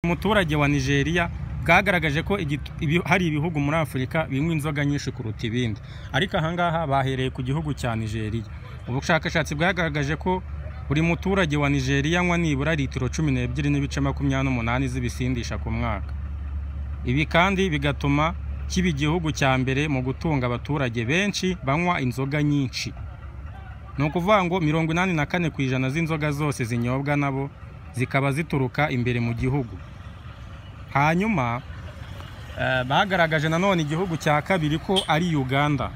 muturage wa nigeria bwagaragaje ko igit- ibi- hari ibihugu muri afurika binywa inzoga nyinshi kuruta ibindi ariko ahangaha bahereye ku gihugu cya nigeria ubushakashatsi bwagaragaje ko buri muturage wa nigeria anywa nibura litiro cumi n'ebyiri n'ibice makumyabiri n'umunani z'ibisindisha ku mwaka ibi kandi bigatuma kiba igihugu cya mbere mu gutunga abaturage benshi banywa inzoga nyinshi ni ukuvuga ngo mirongo inani na kane ku ijana z'inzoga zose zinyobwa nabo zikaba zituruka imbere mu gihugu hanyuma eh, bagaragaje nanone igihugu cya kabiri ko ari uganda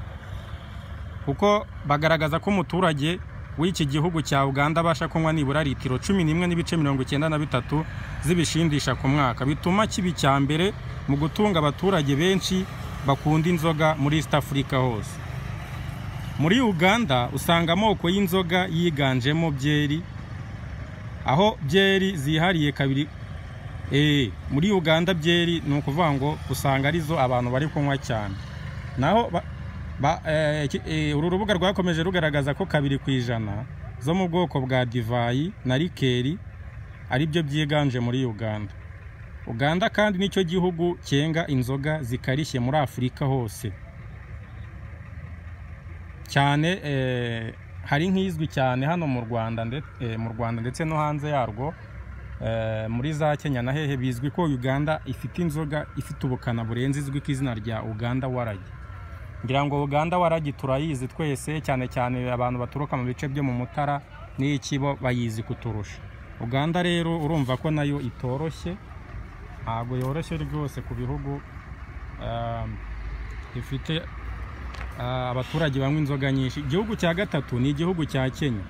kuko bagaragaza ko umuturage w'iki gihugu cya uganda abasha kunywa nibura litiro cumi n'imwe n'ibice mirongo icyenda na bitatu z'ibishindisha ku mwaka bituma kiba icya mbere mu gutunga abaturage benshi bakunda inzoga muri east africa hose muri uganda usanga amoko y'inzoga yiganjemo byeri aho byeri zihariye kabiri Eh, muri uganda byeri ni ukuvuga ngo usanga arizo abantu bari kunywa cyane naho ba- ba- eh, iki- eh, uru rubuga rwakomeje rugaragaza ko kabiri ku ijana zo mu bwoko bwa divayi na rikeri ari byo byiganje muri uganda uganda kandi nicyo gihugu cyenga inzoga zikarishye muri afurika hose cyane eh, hari nk'izwi cyane hano mu rwanda nde- eh, mu rwanda ndetse no hanze yarwo eh, muri za kenya na hehe bizwi ko uganda ifite inzoga ifite ubukana burenze izwi ku izina rya uganda waragi ngira ngo uganda waragi turayizi twese cyane cyane abantu baturuka mu bice byo mu mutara n'ikibo bayizi kuturusha uganda rero urumva ko nayo itoroshye ntabwo yoroshye rwose ku bihugu um, bifite ah, abaturage banywa inzoga nyinshi igihugu cya gatatu ni igihugu cya kenya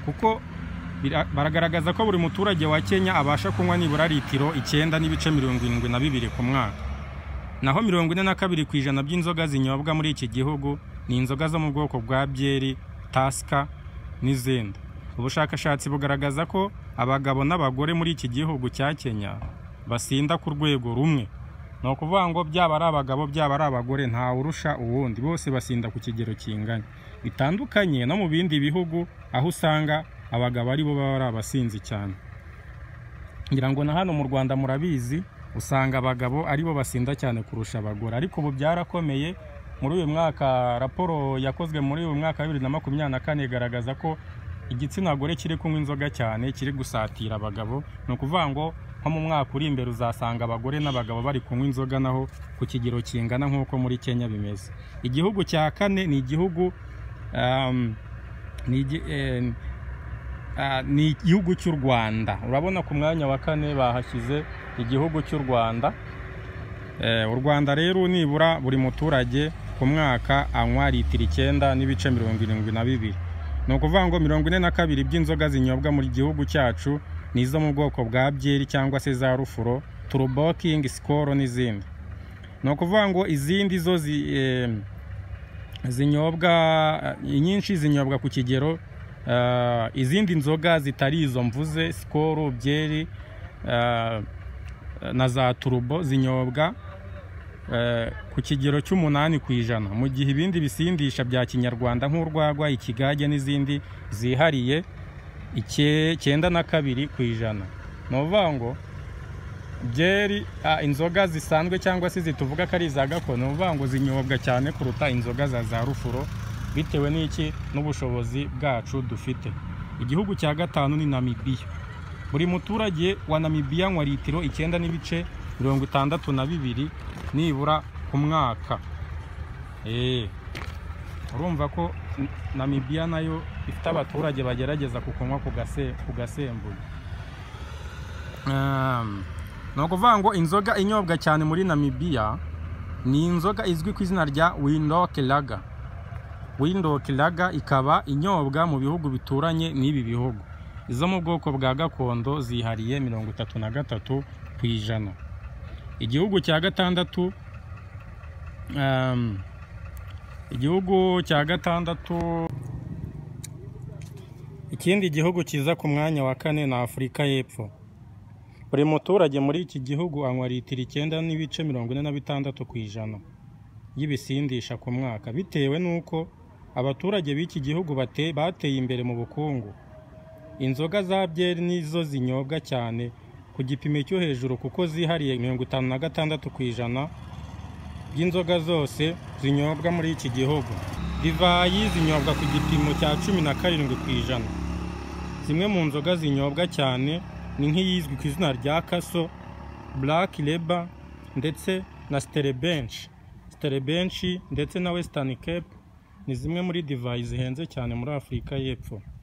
kuko bira- baragaragaza ko buri muturage wa kenya abasha kunywa nibura litiro icyenda n'ibice mirongo irindwi na bibiri ku mwaka naho mirongo ine na kabiri ku ijana by'inzoga zinyobwa muri iki gihugu ni inzoga zo mu bwoko bwa byeri tasika n'izindi ubushakashatsi bugaragaza ko abagabo n'abagore muri iki gihugu cya kenya basinda ku rwego rumwe ni ukuvuga ngo byaba ari abagabo byaba ari abagore ntawe urusha uwundi bose basinda ku kigero kingana bitandukanye no mu bindi bihugu aho usanga abagabo aribo baba ari abasinzi cyane ngira ngo na hano mu rwanda murabizi usanga abagabo aribo basinda cyane kurusha abagore ariko ubu byarakomeye muri uyu mwaka raporo yakozwe muri uyu mwaka wa bibiri na makumyabiri na kane igaragaza ko igitsina gore kiri kunywa inzoga cyane kiri gusatira abagabo ni ukuvuga ngo nko mu mwaka uri imbere uzasanga abagore n'abagabo bari kunywa inzoga naho ku kigero kingana nk'uko muri kenya bimeze igihugu cya kane ni igihugu um, ni igi- eh, Ah, ni igihugu cy'u rwanda urabona ku mwanya wa kane bahashyize igihugu cy'u rwanda Eh, u rwanda rero nibura buri muturage ku mwaka anywa litiro icyenda n'ibice mirongo irindwi na bibiri ni ukuvuga ngo mirongo ine na kabiri by'inzoga zinyobwa mu gihugu cyacu ni izo mu bwoko bwa byeri cyangwa se za rufuro turubokingi sikoro n'izindi ni ukuvuga ngo izindi zo zi, eh, zinyobwa eh, inyinshi zinyobwa ku kigero eh, izindi nzoga zitari izo mvuze sikoro byeri eh, na za turubo zinyobwa eh, ku kigero cy'umunani ku ijana mu gihe ibindi bisindisha bya kinyarwanda nk'urwagwa ikigage n'izindi zihariye ike- icyenda na kabiri ku ijana ni ukuvuga ngo byeri ah, inzoga zisanzwe cyangwa se zituvuga ko ari iza gakondo ni ukuvuga ngo zinyobwa cyane kuruta inzoga za za rufuro bitewe n'iki n'ubushobozi bwacu dufite igihugu cya gatanu ni namibiya buri muturage wa namibiya anywa litiro icyenda n'ibice mirongo itandatu na bibiri nibura ku mwaka Eh, urumva ko N- namibiya nayo ifite abaturage bagerageza kukunywa ku gase- ku gasembuye Um, ni ukuvuga ngo inzoga inyobwa cyane muri namibiya ni inzoga izwi ku izina rya windokelaga windokelaga ikaba inyobwa mu bihugu bituranye n'ibi bihugu izo mu bwoko bwa gakondo zihariye mirongo itatu na gatatu ku ijana igihugu cya gatandatu um, igihugu cya gatandatu ikindi gihugu kiza ku mwanya wa kane ni afurika y'epfo buri muturage muri iki gihugu anywa litiro icyenda n'ibice mirongo ine na bitandatu ku ijana y'ibisindisha ku mwaka bitewe n'uko abaturage b'iki gihugu bate- bateye imbere mu bukungu inzoga za byeri nizo zinyobwa cyane ku ku gipimo cyo hejuru kuko zihariye mirongo itanu na gatandatu ku ijana by'inzoga zose zinyobwa muri iki gihugu divayi zinyobwa ku gipimo cya cumi na karindwi ku ijana zimwe mu nzoga zinyobwa cyane ni nk'iyizwi ku izina rya kaso buraki reba ndetse na siterebenshi siterebenshi ndetse na wesitani kepu ni zimwe muri divayi zihenze cyane muri afurika y'epfo